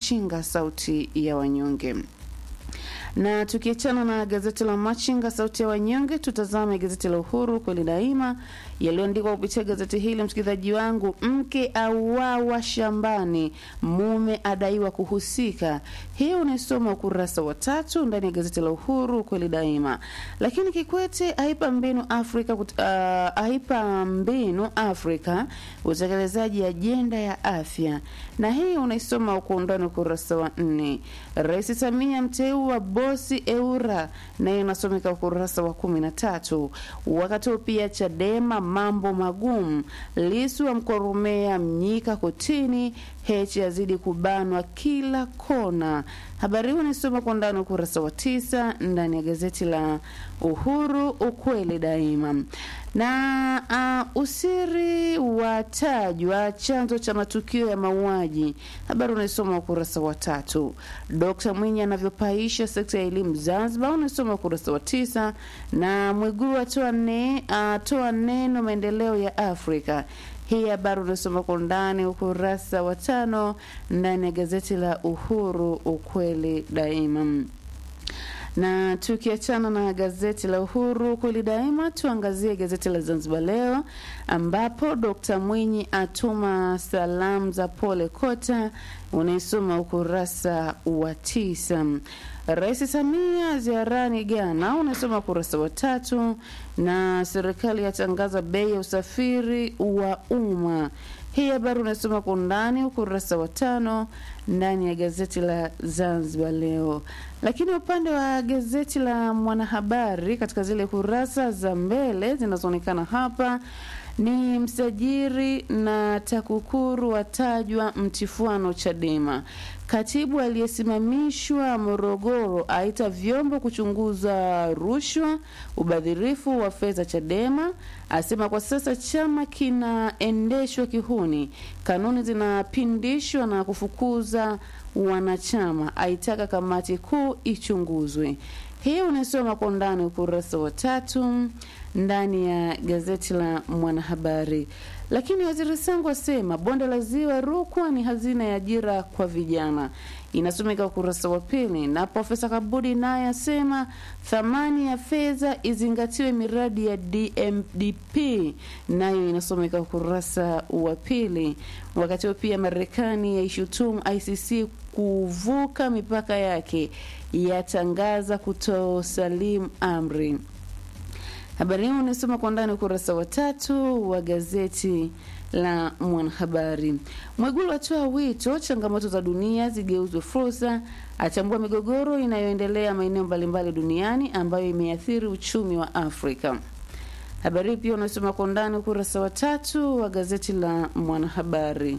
Machinga, sauti ya wanyonge. Na tukiachana na gazeti la Machinga sauti ya wanyonge, tutazame gazeti la Uhuru kweli daima yaliyoandikwa kupitia gazeti hili. Msikilizaji wangu, mke auawa shambani, mume adaiwa kuhusika. Hii unaisoma ukurasa wa tatu ndani ya gazeti la Uhuru kweli daima. Lakini Kikwete aipa mbinu Afrika uh, aipa mbinu Afrika utekelezaji ajenda ya afya, na hii unaisoma kwa undani ukurasa wa nne. Rais Samia mteua bosi Eura, nayo inasomeka ukurasa wa kumi na tatu. Wakati huo pia Chadema mambo magumu, Lisu amkoromea Mnyika kotini, Heche yazidi kubanwa kila kona. Habari hii unaisoma kwa ndani ukurasa wa tisa ndani ya gazeti la Uhuru ukweli daima. Na uh, usiri watajwa chanzo cha matukio ya mauaji. Habari unaisoma ukurasa wa tatu. Dkt Mwinyi anavyopaisha sekta ya elimu Zanzibar, unaisoma ukurasa wa tisa. Na Mwigulu atoa ne, uh, neno maendeleo ya Afrika. Hii habari unasoma kwa undani ukurasa wa tano ndani ya gazeti la Uhuru ukweli daima. Na tukiachana na gazeti la Uhuru kweli daima, tuangazie gazeti la Zanzibar Leo ambapo Dkt Mwinyi atuma salamu za pole Kota, unaisoma ukurasa wa tisa. Rais Samia ziarani Ghana, unasoma ukurasa wa tatu. Na serikali yatangaza bei ya usafiri wa umma. Hii habari unasoma kwa undani ukurasa wa tano ndani ya gazeti la Zanzibar Leo. Lakini upande wa gazeti la Mwanahabari, katika zile kurasa za mbele zinazoonekana hapa ni msajiri na TAKUKURU watajwa mtifuano Chadema. Katibu aliyesimamishwa Morogoro aita vyombo kuchunguza rushwa, ubadhirifu wa fedha Chadema, asema kwa sasa chama kinaendeshwa kihuni, kanuni zinapindishwa na kufukuza wanachama, aitaka kamati kuu ichunguzwe. Hii unasoma kwa undani ukurasa wa tatu ndani ya gazeti la Mwanahabari. Lakini waziri Sangu asema bonde la ziwa Rukwa ni hazina ya ajira kwa vijana, inasomeka ukurasa wa pili. Na Profesa Kabudi naye asema thamani ya fedha izingatiwe miradi ya DMDP, nayo inasomeka ukurasa wa pili. Wakati huo pia Marekani yaishutumu ICC kuvuka mipaka yake, yatangaza kutosalimu amri. Habari hii unasoma kwa ndani ukurasa wa tatu wa gazeti la Mwanahabari. Mwigulu atoa wito changamoto za dunia zigeuzwe fursa, achambua migogoro inayoendelea maeneo mbalimbali duniani ambayo imeathiri uchumi wa Afrika. Habari hii pia unasoma kwa ndani ukurasa wa tatu wa gazeti la Mwanahabari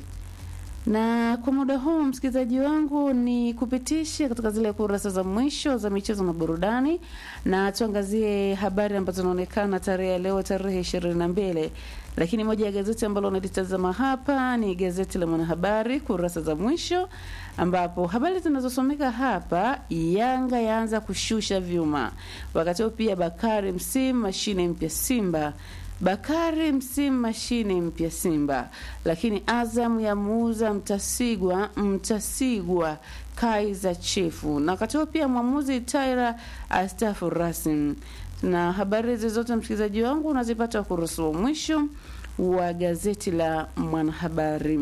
na kwa muda huu msikilizaji wangu, ni kupitisha katika zile kurasa za mwisho za michezo na burudani, na tuangazie habari ambazo zinaonekana tarehe ya leo, tarehe ishirini na mbili. Lakini moja ya gazeti ambalo unalitazama hapa ni gazeti la Mwanahabari kurasa za mwisho, ambapo habari zinazosomeka hapa, Yanga yaanza kushusha vyuma, wakati huo pia Bakari msimu mashine mpya Simba Bakari msimu mashine mpya Simba, lakini Azam ya muuza Mtasigwa Mtasigwa Kaiza Chifu, na wakati huo pia mwamuzi Taira astafu rasmi. Na habari hizi zote msikilizaji wangu unazipata ukurasa wa mwisho wa gazeti la Mwanahabari.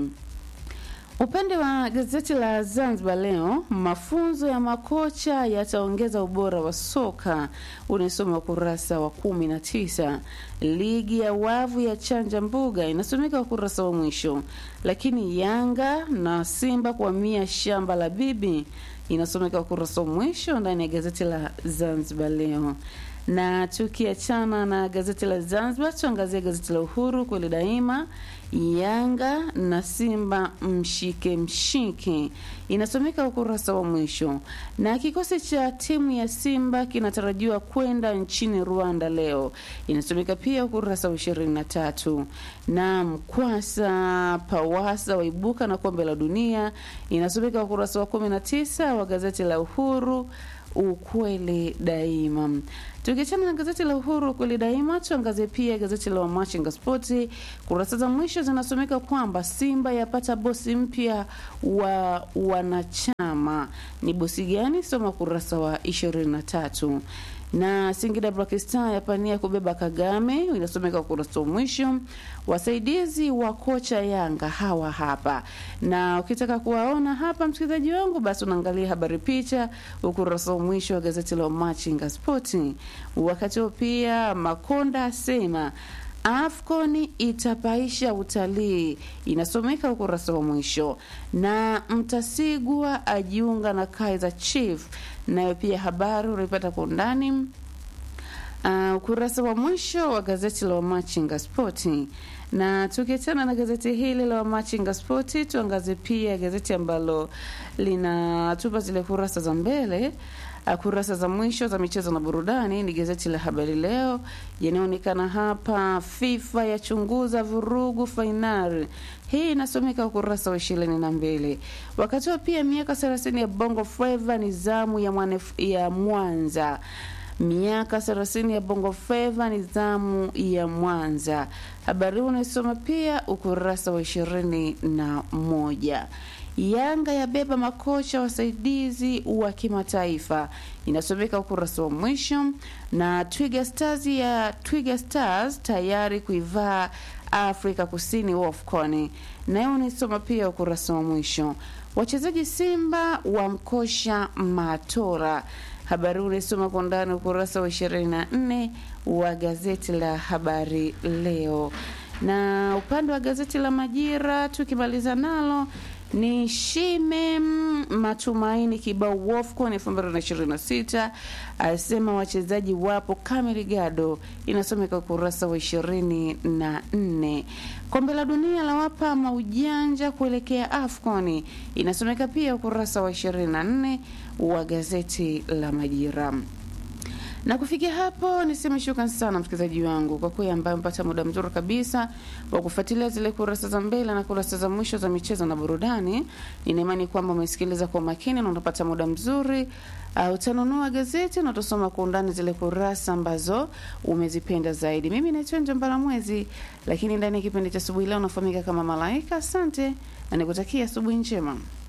Upande wa gazeti la Zanzibar Leo, mafunzo ya makocha yataongeza ubora wa soka, unasoma ukurasa wa kumi na tisa. Ligi ya wavu ya chanja mbuga inasomeka ukurasa wa mwisho. Lakini Yanga na Simba kuhamia shamba la bibi inasomeka ukurasa wa mwisho ndani ya gazeti la Zanzibar Leo na tukiachana na gazeti la Zanzibar, tuangazie gazeti la Uhuru kweli daima. Yanga na Simba mshike mshike, inasomeka ukurasa wa mwisho. Na kikosi cha timu ya Simba kinatarajiwa kwenda nchini Rwanda leo, inasomeka pia ukurasa wa ishirini na tatu. Na Mkwasa Pawasa waibuka na kombe la dunia, inasomeka ukurasa wa kumi na tisa wa gazeti la Uhuru ukweli daima. Tukiachana na gazeti la Uhuru kweli daima, tuangazie pia gazeti la Wamachinga Spoti. Kurasa za mwisho zinasomeka kwamba Simba yapata bosi mpya wa wanachama. Ni bosi gani? Soma kurasa wa ishirini na tatu na Singida Black Star yapania kubeba Kagame, inasomeka ukurasa wa mwisho. Wasaidizi wa kocha Yanga hawa hapa, na ukitaka kuwaona hapa, msikilizaji wangu, basi unaangalia habari picha ukurasa wa mwisho wa gazeti la Machinga Sporti. Wakati huo pia Makonda asema AFCON itapaisha utalii, inasomeka ukurasa wa mwisho. Na Mtasigwa ajiunga na Kaizer Chief, nayo pia habari unaipata kwa undani uh, ukurasa wa mwisho wa gazeti la Wamachinga Spoti. Na tukiachana na gazeti hili la Wamachinga Spoti, tuangazie pia gazeti ambalo linatupa zile kurasa za mbele kurasa za mwisho za michezo na burudani ni gazeti la Habari Leo. Yanaonekana hapa, FIFA yachunguza vurugu fainali. Hii inasomeka ukurasa wa ishirini na mbili. Wakati wa pia miaka thelathini ya Bongo Flava ni zamu ya, mwane, ya Mwanza miaka thelathini ya Bongo Flava ni zamu ya Mwanza. Habari huu unaisoma pia ukurasa wa ishirini na moja. Yanga yabeba makocha wasaidizi wa kimataifa inasomeka ukurasa wa mwisho, na Twiga Stars ya Twiga Stars tayari kuivaa Afrika Kusini WAFCON, nayo unaisoma pia ukurasa wa mwisho. Wachezaji Simba wamkosha Matora, habari huu unaisoma kwa ndani ukurasa wa 24 wa gazeti la Habari Leo, na upande wa gazeti la Majira tukimaliza nalo ni Shime matumaini kibao WAFCON 2026 asema wachezaji wapo Kamerigado, inasomeka ukurasa wa ishirini na nne. Kombe la dunia la wapa maujanja kuelekea AFCON, inasomeka pia ukurasa wa 24 wa gazeti la Majira na kufikia hapo niseme shukrani sana msikilizaji wangu kwa kweli, ambaye mpata muda mzuri kabisa wa kufuatilia zile kurasa za mbele na kurasa za mwisho za michezo na burudani. Nina imani kwamba umesikiliza kwa makini na unapata muda mzuri. Uh, utanunua gazeti na utasoma kwa undani zile kurasa ambazo umezipenda zaidi. Mimi naitwa Njambala Mwezi, lakini ndani ya kipindi cha asubuhi leo unafahamika kama Malaika. Asante na nikutakia asubuhi njema.